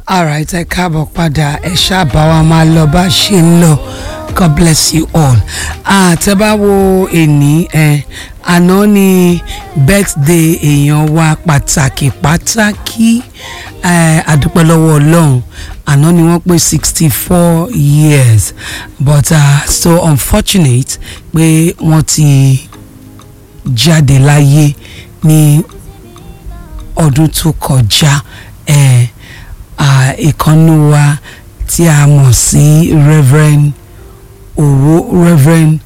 alright ẹ káàbọ̀ padà ẹ ṣáàbà wa máa lọ bá ṣe ń lọ god bless you all àtẹ́bá wo èní ẹ àná ni birthday èèyàn wa pàtàkì pàtàkì ẹ àdúpẹ́ lọ́wọ́ ọlọ́run àná ni wọ́n pé sixty four years but uh, so unfortunate pé wọ́n ti jáde láyé ní ọdún tó kọjá ẹ ìkànnì wa tí a mọ̀ sí reverend owó reverend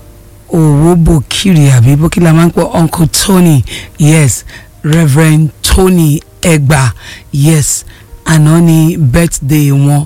owó bòkìrì àbí bókìlà máa ń pọ̀ uncle tony yes reverend tony ẹgbà yes àná ni birthday wọn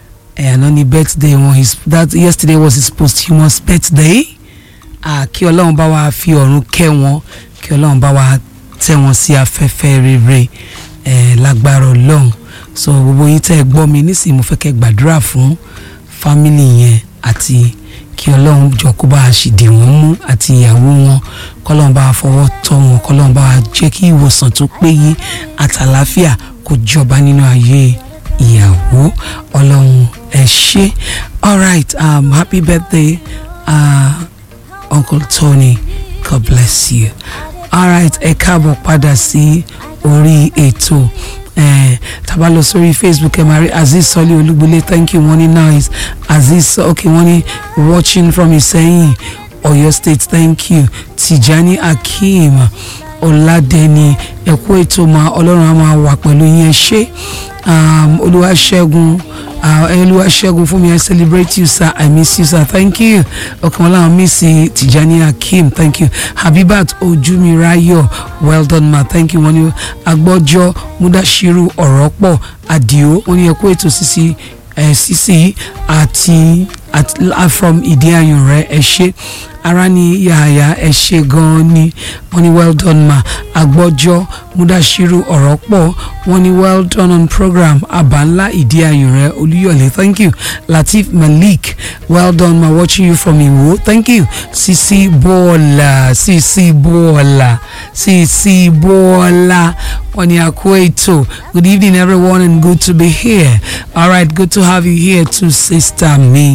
ẹ àná ni birthday wọn his that yesterday was his posthumous birthday ah, kí ọlọ́run bá wa fi ọ̀run kẹ́ wọn kí ọlọ́run bá wa tẹ́ wọn sí afẹ́fẹ́ rere ẹ̀ lágbára ọlọ́run so gbogbo yín tẹ́ ẹ gbọ́ mi nísìnyí mo fẹ́ kẹ́ gbàdúrà fún fámìlì yẹn àti kí ọlọ́run jọ kó bá a sì dì wọ́n mú àti ìyàwó wọn kọ́lọ́run bá a fọwọ́ tọ́ wọn kọ́lọ́run bá a jẹ́ kí ìwòsàn tó péye àtàlàáfíà kó jọba nínú ayé ìyàwó ọlọ́run ẹ ṣé alright um, happy birthday uh, uncle tony god bless you alright ẹ káàbọ̀ padà sí orí ètò eh, tàbá lọ sórí facebook ẹ máa rí azeez sọlí olúgbólé thank you wọ́n ní nice azeez okay wọ́n ní watching from ìsẹ́yìn ọ̀yọ́ state thank you tijani akeem ọ̀làdẹni ẹ̀kú ètò máa ọlọ́run á máa wà pẹ̀lú yín ṣé um, olúwaṣẹ́gun olúwaṣẹ́gun fún mi i celebrate you sir i miss you sir thank you ọkàn wọn làwọn miss tijani akeem thank you habibat ojúmirayo well done ma thank you wọn ni agbọ́jọ́ mudashiru ọ̀rọ̀ pọ̀ adio wọn ni ẹ̀kú ètò sísí ẹ̀ sísí àti from ìdí ayùn rẹ̀ ẹ̀ ṣe ara ni yàyà ẹ ṣe gan-an ni wọ́n ní well done ma agbọ́jọ́ mudashiru ọ̀rọ̀ pọ̀ wọ́n ní well done on program abanla ìdí ayùn rẹ olúyọ̀lé thank you latif malik well done ma watching you from iwo thank you sisi bọ́ọ̀là sisi bọ́ọ̀là sisi bọ́ọ̀là wọ́n ní àkó ètò good evening everyone and good to be here alright good to have you here too sister mi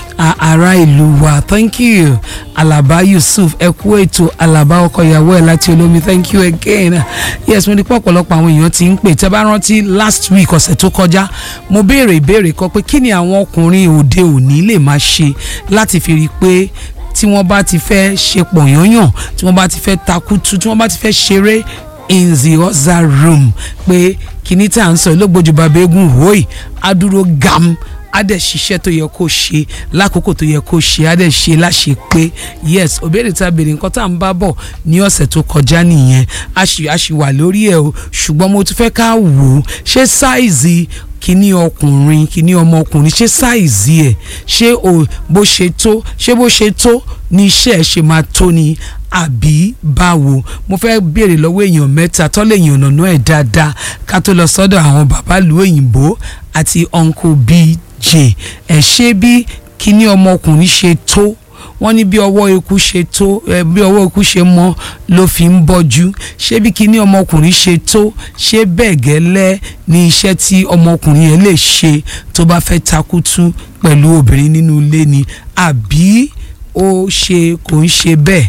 ará ìlú wa thank you alaba yusuf ẹ kú ètò alaba ọkọ ìyàwó ẹ láti olómi thank you again yes mo ní pọ̀ ọ̀pọ̀lọpọ̀ àwọn èèyàn ti ń pè tẹ́ bá rántí last week ọ̀sẹ̀ tó kọjá mo béèrè ìbéèrè kan pé kí ni àwọn ọkùnrin òde òní lè máa ṣe láti fi rí i pé tí wọ́n bá ti fẹ́ ṣe pọ̀yányàn tí wọ́n bá ti fẹ́ takutu tí wọ́n bá ti fẹ́ ṣeré in the other room pé kìíní tí à ń sọ ìlógbòjú bàbá eégún wòye á dúró gam á dẹ̀ ṣiṣẹ́ tó yẹ kó ṣe lákòókò tó yẹ kó ṣe á dẹ̀ ṣe láṣẹ pé yes òbéèrè tá a béèrè nǹkan tá à ń bá bọ̀ ní ọ̀sẹ̀ tó kọjá nìyẹn a ṣì a ṣì wà lórí ẹ̀ o ṣùgbọ́n mo tún fẹ́ ká wò ó ṣé sáìzì kíní ọkùnrin kíní ọmọkùnrin ṣé sáìzì ẹ̀ ṣé o bó ṣe tó ṣé bó ṣe tó ní iṣẹ́ ẹ̀ ṣe máa tó ni àbí báwo mo fẹ́ béèrè lọ́wọ́ èèyàn mẹ́ta tọ́lẹ̀ èèyàn nànà ẹ̀ dáadáa ká tó lọ sọ́dọ̀ àwọn bàbá ìlú òyìnbó àti uncle bíi jẹ ẹ ṣé bí kíní ọmọkùnrin ṣe tó wọ́n ní bí ọwọ́ eku ṣe tó ẹ bí ọwọ́ eku ṣe mọ́ ló fi ń bọ́jú ṣé bí kíní ọmọkùnrin ṣe tó ṣé bẹ́ẹ̀ gẹ́lẹ́ ní iṣẹ́ tí ọmọkùnrin yẹn lè ṣe tó bá fẹ́ takutu pẹ̀lú obìnrin nínú ilé ni àbí ó ṣe kò ń ṣe bẹ́ẹ̀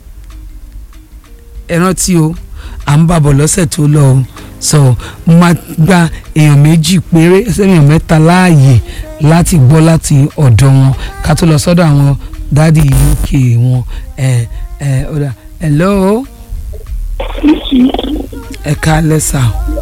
ẹ rántí o à ń bàbọ̀ lọ́sẹ̀ tó lọ o so máa gba èèyàn méjì péré èèyàn mẹ́ta láàyè láti gbọ́ láti ọ̀dọ̀ wọn ká tó lọ sọ́dọ̀ àwọn dádì uk wọn ẹ ẹ ọ̀dà hello ẹ ká lẹ́sà.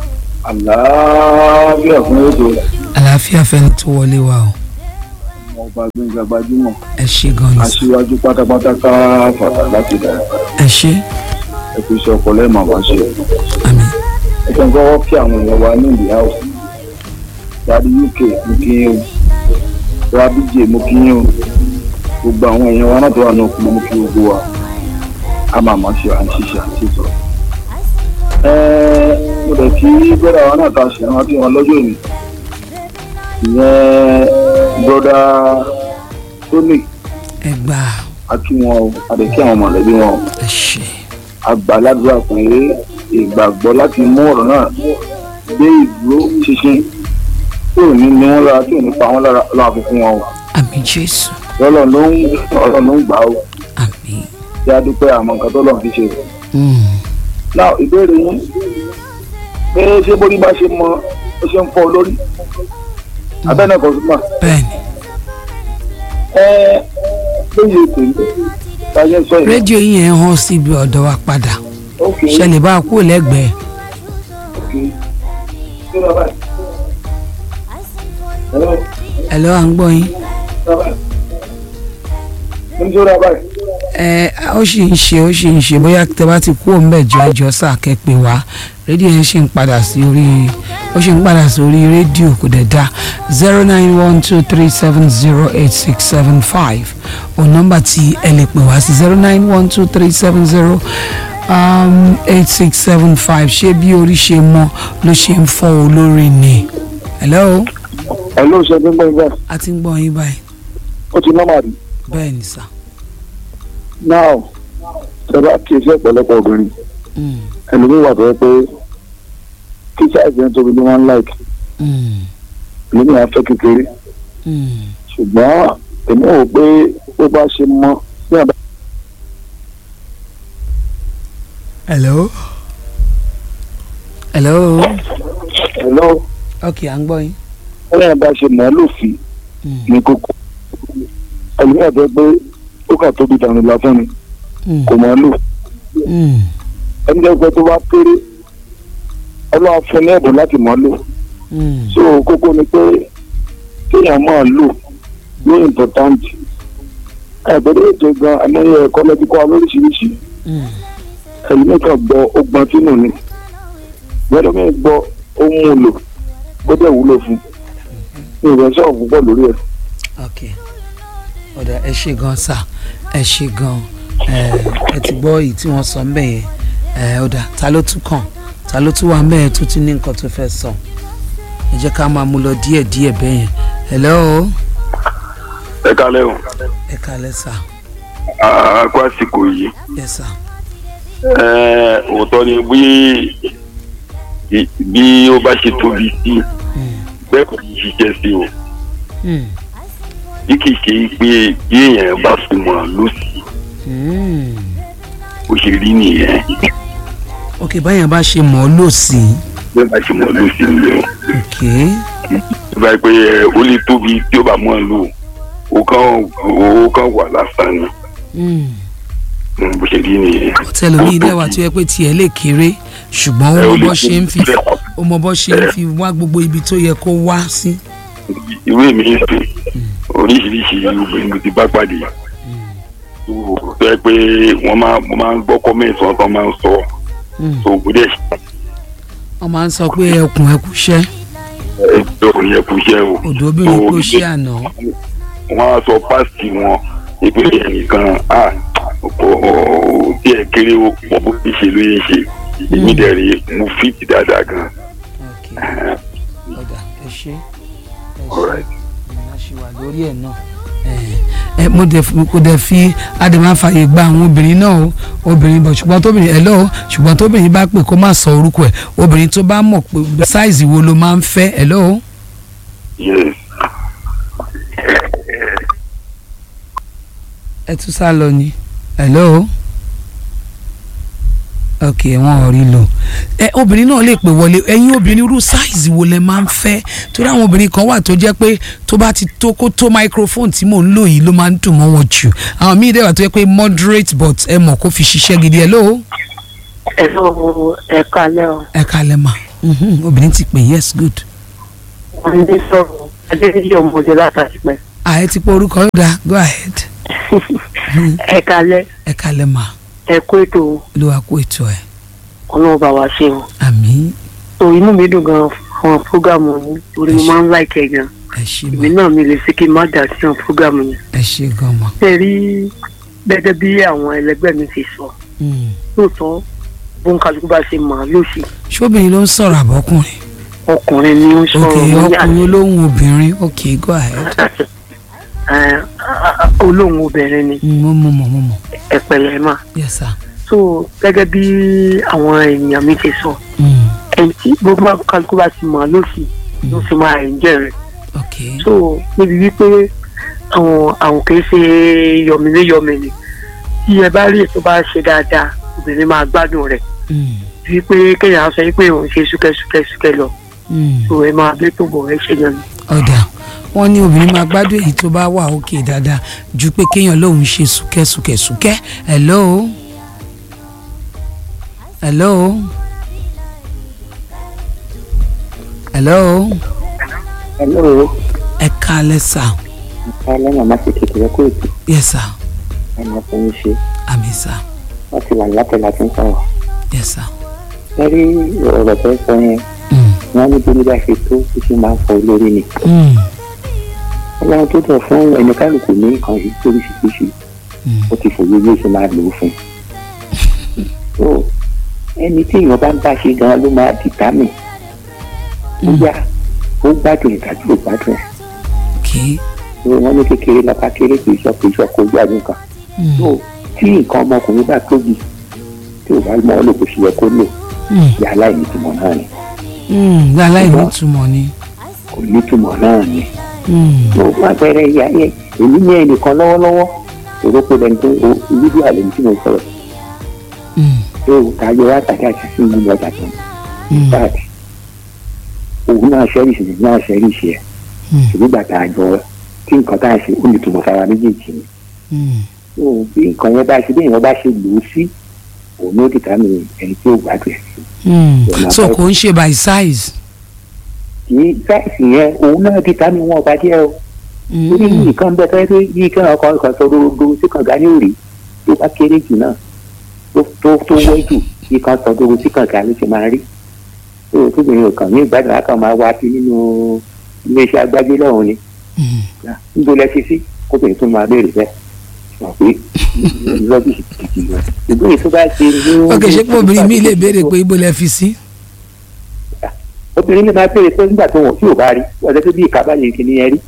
àlàáfíà fún ètò àlàáfíà fẹ́ni tó wọlé wa o. ọba gbẹ̀ngà gbajúmọ̀ ẹ ṣé gan ni. aṣíwájú pátápátá ká fàtà láti dà ẹ ṣé ẹ fi ṣe ọkọ lẹ́ẹ̀mọ̀ bá ṣe. àmín. ẹ jẹ́ kọ́kọ́ kí àwọn èèyàn wa ní ìdí house dáadé uk mo kí yín o dáadé dj mo kí yín o gbogbo àwọn èèyàn wa náà tó wà ní òkú mo kí gbogbo wa a máa máa ṣe à ń ṣiṣẹ́ àti ìsọ̀rọ̀. ẹ mo dẹ̀ kí bẹ́ẹ̀ àwọn náà ta ṣe rántí wọn lọ́jọ́ ìní ìyẹn broda tony ẹ gbà akí wọn o àdèkí àwọn mọ̀lẹ́bí wọn o ẹ ṣé àgbàlagbà pé ìgbàgbọ́ láti mú ọ̀rọ̀ náà dé ìdúró ṣinṣin tí ò ní ní wọn lára tí ò ní pa wọn lára ọlọ́run àfi fún wọn o àmì jésù ọlọ́run ló ń ọlọ́run ló ń gbà ó àmì. kí a dúpẹ́ àmọ́ nǹkan tó lọ́run fi ṣe. Mm. náà ìbéèrè yín pé ṣé bórí bá ṣe mọ ó ṣe ń fọ́ olórí abẹ́nà kan súnmọ́ bẹ́ẹ̀ni ẹ lóye tèmi táyé sọ yìí. rédíò yìí yẹn hàn síbi ọ̀dọ̀ wa padà ok ṣẹlẹ̀ bá a kú lẹ́gbẹ̀ẹ́ ok ṣé lọ báyìí. Hello? ẹ̀ lọ́wọ́ à ń gbọ́ yín. Lọ báyìí. Mo ń jó ra báyìí. ẹ ó sì ń ṣe ó sì ń ṣe bóyá tẹ bá ti kú òun bẹ́ẹ̀ jọ ẹjọ́ sáà kẹ́pẹ́ wá rédíò yẹn ṣì ń padà sí orí ó ṣì ń padà sí orí rédíò kò dẹ̀ dá zero nine one two three seven zero eight six seven five òun nọ́mbà tí ẹ lè pè wá sí zero nine one two three seven zero eight six seven five ṣé bí orí ṣe mọ ló ṣe ń fọ́ olórí ni hello ẹ ló ṣe ní gbọ́n ibà a ti ń gbọ́ yín báyìí ó ti nọ́mà rí. bẹ́ẹ̀ ni sà now ṣẹlá kì í ṣe ọ̀pọ̀lọpọ̀ obìnrin Mm, ẹlòmíì wà tó yẹ pé kí sáìsì yẹn tóbi ní one like mm, ẹlòmíì á fẹ́ kékeré mm. ṣùgbọ́n èmi ò pé bó bá ṣe mọ bí àbá hello hello ẹ̀lọ́ ok à ń gbọ́ yín. bí àbá ṣe mọ̀ ọ́ lòfin Mm, ní kókó ẹlòmíì àti pé ó kà tóbi dànù lásán ni mm, kò mọ̀ ọ́ lò mm, ẹni jẹ́ pé tó bá kéré ọlọ́wà fún ní ẹ̀bùn láti mọ̀ ọ́ lò mm, so kókó ni pé kéèyàn máa lò ní important ẹgbẹ́rẹ́ ètò gan amóyẹ ẹ̀kọ́ lẹ́bíkọ́ lóríṣiríṣi mm. ẹlòmíì kan gbọ́ ó gbọ́n sínú ni gbọ́dọ̀ mi gbọ́ ó mú un lò ó dẹ̀ wúlò fún un ìrẹsẹ̀ ọ̀pọ̀ lórí ẹ̀. ok ọ̀dà ẹ ṣe gan sà ẹ ṣe gan ẹ ẹ ti gbọ́ èyí tí wọ́n sọ ń bẹ̀ yẹn ẹ ọ̀dà ta ló tún kàn ta ló tún wà ń bẹ̀ yẹn tó tún ní nǹkan tó fẹ́ sọ ẹ jẹ́ ká máa mú lọ díẹ̀ díẹ̀ bẹ́ẹ̀ yẹn hello ẹ kalẹ o ẹ kalẹ̀ sà a kó àsìkò yìí yes sà ẹ òótọ́ ni bí bí ó bá ṣe tóbi sí Mm, bẹ́ẹ̀ kò ní ṣiṣẹ́ sí o mm, bí kì í ṣe pé bí èèyàn bá súnmọ́ lọ́sì mm. ó ṣe rí nìyẹn ok báyẹn bá ṣe mọ̀ ọ́ lò sí bẹ́ẹ̀ bá ṣe mọ́ lọ́sì ni o ok bí bá yẹ pé ẹ, ó lè tóbi tí ó bá mọ́ ọ lò ó kàn ó kàn wà lásán ni mm. Mm, bó ṣe rí nìyẹn. tẹlomi ilé wa tó yẹ pé tiẹ̀ lè kéré ṣùgbọ́n ó Ẹ, mọ ó lè bó ṣe ń fi tóbi. ó mọ bó ṣe ń fi wá gbogbo ibi tó yẹ kó wá sí. ìwé mi ń sè oríṣiríṣi obìnrin mo ti bá pàdé tó tó yẹ pé wọ́n máa mo máa ń gbọ́ kọ́mẹ̀ntì wọn tó máa ń sọ Mm. tó gbọ́dẹ̀ wọ́n máa ń sọ pé ẹkùn ẹkùṣẹ́ ẹgbẹ́ òun yẹ kú iṣẹ́ o odò obìnrin tó kò ṣe àná. wọ́n á sọ pásítì wọn ìpínlẹ̀ ẹnìkan à kò tí ẹ kéré o mọ̀ bó ti ṣe ló yẹ ṣe èmi dẹ̀ rí mo fìtì dáadáa gan. ok ọ̀dà ẹ ṣe ẹ Alright. ṣe a ṣì wà lórí ẹ̀ náà. ẹ mo dẹ̀ fi kò dẹ̀ fi adèmáfàyè gba àwọn obìnrin náà o obìnrin bọ̀ ṣùgbọ́n tóbìnrin ẹ̀ lọ́wọ́ ṣùgbọ́n tóbìnrin bá pè kó má sọ orúkọ ẹ̀ obìnrin tó bá mọ̀ pé sáìzì wo ló máa ń fẹ́ ẹ̀ lọ́wọ́. yes ẹ tún sá lọ ni hello ok wọn ò rí lò ẹ obìnrin náà lè pè wọlé ẹ̀yin obìnrin irú sáìzì wo lẹ máa ń fẹ́ torí àwọn obìnrin kan wà tó jẹ́ pé tó bá ti tó kó tó microphone tí mò ń lò yìí ló máa ń dùn mọ́ wọn jù àwọn míì dẹ̀ wà tó jẹ́ pé moderate but ẹ mọ̀ kó fi ṣiṣẹ́ gidi hello Hello, ẹ kalẹ́ o. ẹ kalẹ̀ mà mhm, obìnrin ti pè yes good Wọ́n ní sọ̀rọ̀ Adéyí ọmọdé látàrí pẹ́. ààyè ti pé orúkọ yóò dá go ahead Ẹ kalẹ́, ẹ kalẹ̀ mà ẹ kó ètò ló wá kó ètò ẹ̀ ọlọ́run bá wa ṣe o. àmín So inú mi dùn gan fún fúgàmù yín torí mo máa ń láìkẹ́ gan. ẹ ṣe Èmi mà náà mi lè ṣe kí n má dà sí àwọn fúgàmù yẹn. ẹ ṣe gan mà. Ṣé rí gẹ́gẹ́ bí àwọn ẹlẹgbẹ́ mi ti sọ Mm. lóòótọ́ bóun kálukú bá ṣe mọ̀ ọ́ lóṣì ṣóbìnrin ló ń sọ̀rọ̀ àbọ̀kùnrin ọkùnrin ni ó ń ok sọ̀rọ̀ wọ́n ní ọkùnrin olóhùn obìnrin ok go ahead àti olóhùn obìnrin ni Mm, mo mọ mọ mo mọ ẹ̀pẹ̀lẹ̀ mà. yes sir So gẹ́gẹ́ bí àwọn èèyàn mi ti sọ Mm, ẹni tí gbogbo kálukú bá ti mọ̀ ọ́ lóṣì ló fi máa ń jẹrẹ ok so níbi wípé àwọn àwọn kì í ṣe yọmìnì yọmìnì tí ẹ bá rí ètò bá ṣe dáadáa obìnrin máa gbádùn rẹ̀ Mm, wípé kéèyàn sọ wípé òun ṣe súkẹ́súkẹ́súkẹ́ lọ mm. so ẹ máa gbé tó bọ̀ ẹ ṣe yan ni. ọ̀dà wọ́n ní obìnrin máa gbádùn èyí tó bá wà òkè dáadáa ju pé kéèyàn lóun ṣe súkẹ́súkẹ́súkẹ́ hello hello hello hello ẹ káalẹ́ sà alẹ́ màmá ti kékeré kó ètò yes sà ẹ̀mọ́ fún mi ṣe àmì sà wọ́n ti wà látẹ̀ láti ń sọ̀rọ̀ yes sà lórí ọ̀rọ̀ tó ń sọ yẹn Mm, wọ́n ní bí bá ṣe tó ó sì máa ń fọ olórí ni mm, ọlọ́run tó tọ̀ fún ẹni kálukú ní nǹkan yìí lóríṣiríṣi mm. ó ti fòye bí ó ṣe máa lò ó fún so ẹni tí èèyàn bá ń bá ṣe gan ló máa dìtámì bóyá ó gbádùn ìdájọ́ ò gbádùn ẹ̀ ok so wọ́n ní kékeré lápá kéré kì í sọ kì í sọ kó gbádùn kan Mm, so tí nǹkan ọmọkùnrin bá tóbi tí ò bá mọ ọ́ lò kó ṣe yẹ kó lò mm, ìyá aláìnítumọ̀ náà ni mm. aláìní túmọ̀ ni kò nítumọ̀ náà ni Mm, mo fún àpẹẹrẹ ìyá yẹn èmi ní ẹnìkan lọ́wọ́lọ́wọ́ èrò pé lẹni tó o fídíò àlẹ́ tí mo sọ̀rọ̀ mm, tó kájọ wá tàbí àti sí ìlú ọjà tó mm, báàdì òun náà ṣẹ́rìṣì ní náà ṣẹ́rìṣì ẹ̀ mm, ṣùgbọ́n gbàtà àjọ tí nǹkan tá a ṣe ó lè túmọ̀ sára méjèèjì ni mm. tó bí nǹkan yẹn bá ṣe bí èèyàn bá ṣe lò ó sí òun ló dìtà mí ẹni tí ó gbádùn ẹ̀ sí Mm. Ọ̀nà so àbáyọ. kò ń ṣe by size. kì í sáìsì yẹn òun náà dìtà mí wọn ọba díẹ̀ o Mm, torí yìí kan bẹ fẹ́ pé yìí kan ọkọ̀ ọkọ̀ sọ dúró sí kànga ní òrì tó bá kéré jù náà tó tó tó wẹ́ jù yìí kan sọ dúró sí kànga ló ti máa rí tó o tóbi yóò kàn ní ìgbádùn akọ̀ máa wá sí nínú iléeṣẹ́ agbájé lọ́hùn ni mm. níbo lẹ fi sí kóbìnrin tó máa béèrè bẹ́ẹ̀ sọ pé rọ́bìsì kìkì lọ ìbéèrè tó bá ṣe ní. ok ṣé pé obìnrin mi lè béèrè pé ibo lẹ fi sí. obìnrin lè máa béèrè pé nígbà tó wọ̀ tí ò bá rí wọ́n ṣe pé bí ìka bá yẹ kí ni ẹ rí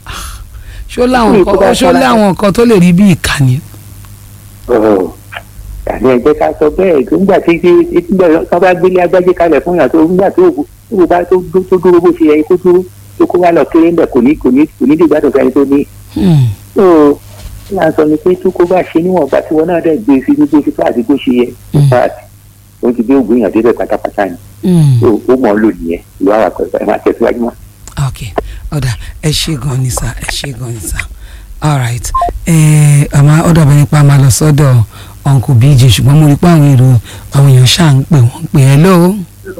ṣó láwọn Fún ìkó bá nǹkan ṣó ṣọlá. láwọn nǹkan tó lè rí bí ìkànnì. ọ̀rọ̀ àní ẹ̀jẹ̀ ká sọ bẹ́ẹ̀ tó ńgbà tí tí tí wọ́n bá gbélé agbájé kalẹ̀ fún yàtọ̀ ńgbà tó tó bá tó dó- tó dúró bó ṣe yẹ kó dúró tó kó wá lọ kéré ńbẹ kò ní kò ní kò ní dìgbà tó fẹ́ni tó ní. Mm, tó yà sọ ni pé tó kó bá ṣe níwọ̀nba tí wọn náà dẹ̀ gbé sí ní bó ṣe fà àti bó ṣe yẹ Mm. fàtì ó ti gbé ògùn yàn débẹ̀ pátápátá ni mm. tó ó mọ̀ ọ́ lò nìyẹn ìlú àwọn àpẹẹrẹ ẹ̀ máa tẹ̀síwájú mọ́. ok ọ̀dà ẹ ṣe gan ni sá ẹ ṣe gan ni sá alright ẹ àmọ́ ọ̀dọ̀ bẹ́ẹ̀ nípa máa lọ sọ́dọ̀ uncle bj ṣùgbọ́n mo rí pé àwọn èrò àwọn èèyàn ṣáà ń pè wọ́n pè ẹ́ lóo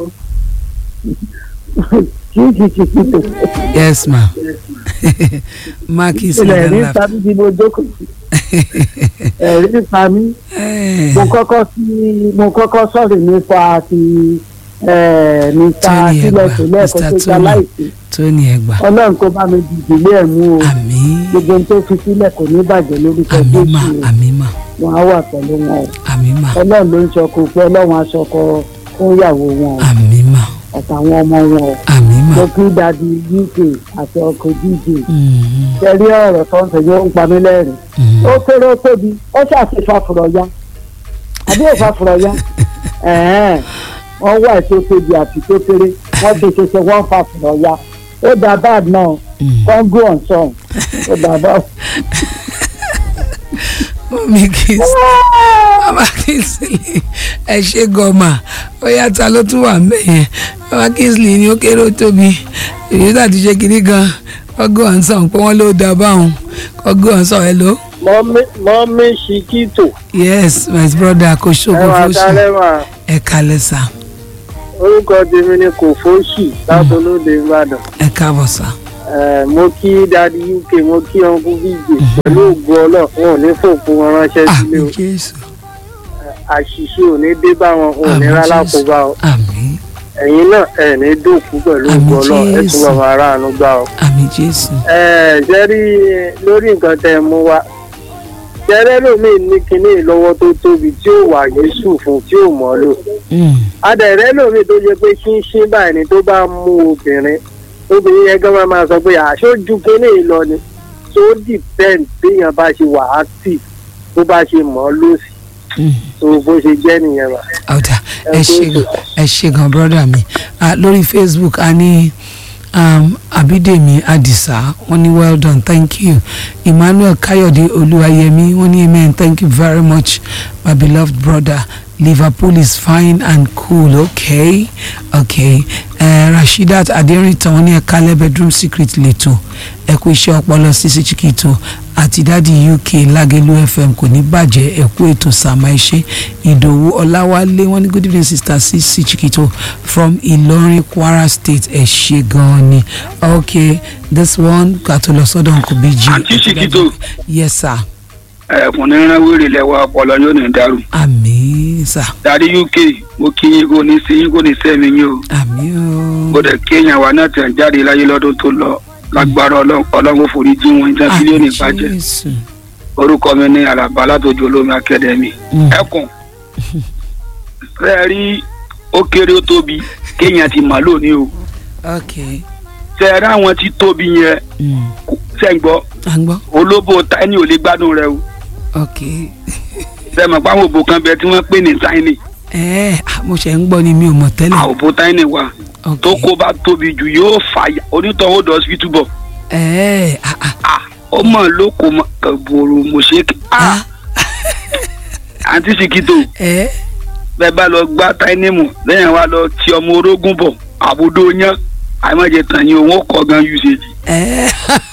yes ma marquis ilẹ̀ rí sọdọ́lá tàbí bí mo jókòó sí ẹ̀rí nípa mi mo kọ́kọ́ sí mo kọ́kọ́ sọ̀rọ̀ nípa ti eh, mr Tony sílẹ̀ Ẹgbà, sílẹ̀ Mr. kó tó gba Tony. láìsí tóní ẹgbà ọlọ́run kó bá mi dìde ilé ẹ̀ mú o àmín gbogbo ohun tó fi sílẹ̀ kò ní bàjẹ́ lórúkọ àmín mà jésù àmín mà wọn á wà pẹ̀lú wọn o àmín mà ọlọ́run ló ń sọkò pé ọlọ́run aṣọkọ fún ìyàwó wọn o àmín mà àtàwọn ọmọ wọn o àmín mà mo kí dadi uk àti ọkọ dj Mm, tẹ̀lé ọ̀rọ̀ tó ń tẹ̀lé ó ń pa mí lẹ́rìn mm. ó kéré ó tóbi ó ṣàfihàn fúrọ̀yá àbí òfà fúrọ̀yá ẹ̀ẹ́n wọ́n wá ètò tóbi àti tó kéré wọ́n ti ṣe ṣe wọ́n fa fúrọ̀yá ó dá bad náà Mm. kọ́ńgó ọ̀sán ó dá bad. mọ́mí kiss mama kingsley ẹ ṣe gọ́mà ó yàtọ̀ ló tún wà mẹ́yẹn mama kingsley ni ó kéré ó tóbi èyí tó àti ṣe kiri gan ọgọ́ ọ̀nsán pé wọ́n ló dá báwọn ọgọ́ ọ̀nsán ẹ ló. mọ́mí ṣìkìtò yes my brother kò ṣògo ẹwà fóṣù kálẹ́wà ẹ kalẹ̀ sá orúkọ tèmi ni kò fóṣì látọlóde ìbàdàn ẹ káàbọ̀ sá Eh, mo kí dadi uk mo kí ọkùn bíjè pẹ̀lú ògùn ọlọ́run ò ní fòkun wọn ránṣẹ́ sílé àmì o jésù àṣìṣe ò ní dé bá wọn ò ní àmì rálá kó jésù bá ọ àmì ẹ̀yin náà ẹ̀ ní dòkú pẹ̀lú Àmín ògùn ọlọ́run ẹ̀ tún Jésù. bàbá aráàánú gbà ọ. àmì jésù ẹ ṣe rí lórí nǹkan tẹ ẹ mú wa ṣẹrẹ lómìn ní kinní lọ́wọ́ tó tóbi tí ó wà yéṣù fún tí ó mọ̀ lò Mm, adẹ̀rẹ́ lómi tó jẹ pé ṣínṣín báyìí ni tó bá mú obìnrin obìnrin yẹn gan máa máa sọ pé àṣojú kinní lọ ni tó depend béèyàn bá ṣe wà active tó bá ṣe mọ̀ ọ́ lòsì mm. tó bó ṣe jẹ́ nìyẹn wà. ọ̀dà Ẹ ẹ kú ṣe ètò. gan ẹ ṣe gan brọ́dà mi Ah, lórí facebook a ní um, abidemi adisa wọ́n ní well done thank you emmanuel kayode olúwayẹmí wọ́n ní amen thank you very much my beloved brother liverpool is fine and cool okay okay uh, rasheedat aderintan wọ́n ní ẹ̀ka lẹ́ bedroom secret lẹ́tọ̀ ẹ̀kú iṣẹ́ ọpọlọ sisi chikito àti dádì uk lágẹ̀lú fm kò ní bàjẹ́ ẹ̀kú ètò sàmà iṣẹ́ ìdòwú ọláwálé wọ́n ní good evening sister sisi chikito from ìlọrin kwara state ẹ̀ ṣe gan-an ni okay this one kàtó lọ sọ́dọ̀ nkù bíjì. Àǹtí Chikito. yes sir ẹkùnrin rán wèrè lẹwà ọpọlọ yóò ní dàrú àmì sir dárí uk mo kí yín kò ní sí yín kò ní sẹ́mi yín o àmì o mo dẹ̀ kéèyàn wa náà tẹ̀ jáde láyé lọ́dún tó lọ lágbára Ọlọ́run Ọlọ́run forí jí wọn ìjà sílẹ̀ ní ìbàjẹ́ Jésù. orúkọ mi ní alaba látòjú olómi akademi Mm. ẹkùn fẹ́ẹ́ rí ó kéré ó tóbi kéèyàn ti mà lónìí o okay fẹ́ẹ́ rí àwọn tí tóbi yẹn mm. sẹ́ǹgbọ́ à ń gbọ́ olóbó tiny ò lè gbádùn rẹ o okay sẹ́ẹ̀mọ̀ pé àwọn òbò kan bẹ tí wọ́n pè ní tiny ẹ ah, mo ṣe ń gbọ́ ni mi ò mọ̀ tẹ́lẹ̀ àwọn òbò tiny wà okay tó kó bá tóbi jù yóò fàyà onítọ̀hún dọ̀ hospital bọ̀ ẹ ah, ah, ah ó mọ̀ ló kó mọ̀ kàbòrò mọ̀ṣẹ́ ah àǹtí Ṣìkìtò ẹ bẹ́ẹ̀ bá lọ gbá tiny mu lẹ́yìn wa lọ ti ọmọ orógún bọ̀ àbúdó yán àìmọ̀jẹ̀ tàn yín òun ó kọ́ gan usage ẹ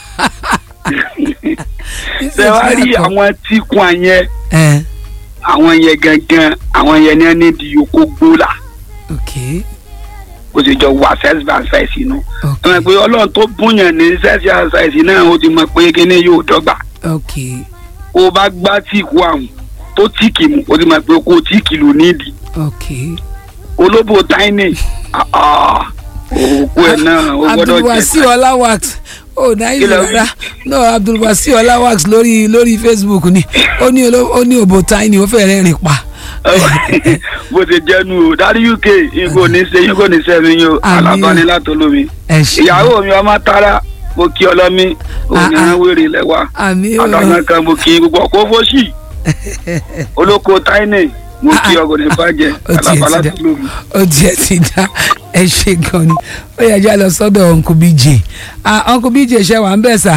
ṣe wá rí àwọn tí kun àyẹn ẹ àwọn yẹn gangan àwọn yẹn ní ẹni di oko gbóla okay kó sì jọ wà sex by sex inú okay ọmọ pé ọlọ́run tó búyàn ní sex by sex náà ó ti mọ̀ pé kíní yóò dọ́gba okay ó bá gbá tíìkù àwọn tó tíìkì mu ó ti mọ̀ pé kó tíìkì ló nídìí okay olóbò tiny ah, ah, òkú ẹ̀ náà ó gbọ́dọ̀ abdulwasi jẹ́ ọláwax ó náírà Kí ló wí? rárá no abdulwasi ọláwax lórí lórí facebook ni ó ní oló- ó ní òbò tiny ó fẹ́ẹ́ rìn pa bó ṣe jẹ́nu o dárí uk igbó ní ṣe yín kò ní sẹ́mi yín o Àmín. alábàání látọlómi ẹ ṣe ìyàwó mi ọmọ tara mo kí ọlọ́mí òní Ah, ah. wèrè lẹ́wà àmì o àtàwọn kan mo kí gbogbo ọkọ̀ fọ́ṣì olóko tiny mo kí Ah, ah. ọgọ̀dẹ̀ bàjẹ́ Ó tiẹ̀ alábàá ti dá. látọlómi. ó tiẹ̀ ti dá ẹ ṣe gan ni ó yẹ já lọ sọ́dọ̀ uncle bj ah uncle bj ṣe wà ń bẹ̀ sà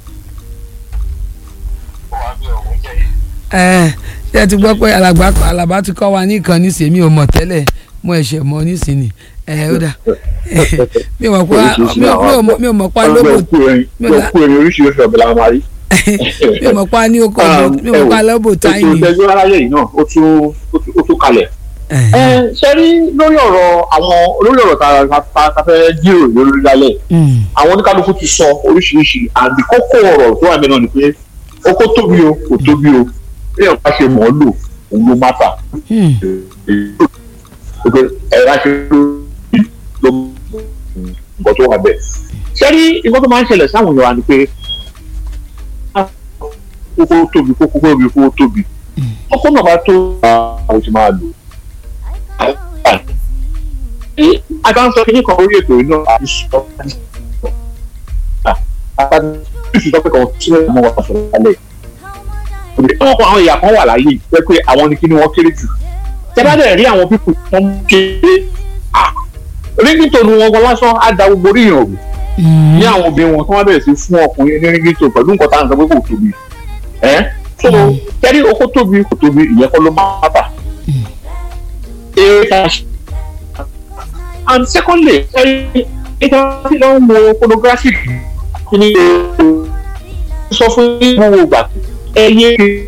ẹ ṣe ti gbọ́ pé alàgbà alàbá ti kọ́ wa ní ìkan nísìnyí mi ò mọ̀ tẹ́lẹ̀ mo ẹ̀ṣẹ̀ mọ̀ nísìnyí ẹ ó dà mi ò mọ̀ pé mi ò- mi ò mọ̀- mi ò mọ̀ pa lóbò mi ò la- kú ẹni oríṣiríṣi ọ̀bẹ la máa rí. mi ò mọ̀ pa ní oko mi ò mọ̀ pa lóbò ètò táyì ìtẹ́jú aráyé yìí náà ó tún ó tún- ó tún kalẹ̀. ẹ ṣe rí lórí ọ̀rọ̀ àwọn lórí ọ̀rọ̀ tá a- tá a fẹ́ jíròrò lórí lálẹ́ àwọn oníkálukú ti sọ oríṣiríṣi àbí kókó ọ̀rọ̀ tó wà mẹ́rin ni pé ó kó tóbi o kò tóbi o bí ẹ̀ bá ṣe mọ̀ ọ́ lò òun ló má fà pé ẹ̀rọ ṣe ló nǹkan tó wà bẹ́ẹ̀. ṣé rí nǹkan tó máa ń ṣẹlẹ̀ sáwọn èèyàn wa ni pé kókó tóbi kókó tóbi kókó tóbi kókó náà bá tó àwọn ti máa lò. a bá ń sọ kí ní kan orí ètò yìí náà àti sọ àti sọ pé kan sílẹ̀ mọ́ wa sọ̀rọ̀ lálẹ́ àwọn kan àwọn ìyá kan wà láyé pé pé àwọn ni kí ni wọ́n kéré jù tẹ́lá dẹ̀ rí àwọn pípù tó ń kéré rígítònù wọn gan lásán á da gbogbo orí ìrìn òwò ní àwọn obìnrin wọn tó wá bẹ̀rẹ̀ sí fún ọkùnrin ní rígítò pẹ̀lú nǹkan tá à ń sọ pé kò tóbi ẹ́ so kẹ́rí oko tóbi kò tóbi ìyẹn kọ́ ló máa bà eré ká ṣe and secondly kẹ́rí ìta tí lọ́n wo pornography kí ni sọ fún gbogbo ìgbà ẹ yé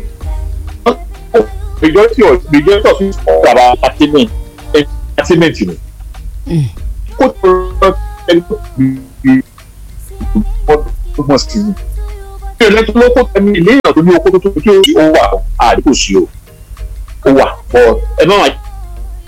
majority of majority of it is about entertainment entertainment ni kó tó lọ ẹni tó bí tó mọ̀ sí ni bí ẹni tó lóko tẹ̀mí ilé èèyàn tó ní oko tó tó tó ó wà àdínkù sí o ó wà but ẹ má wà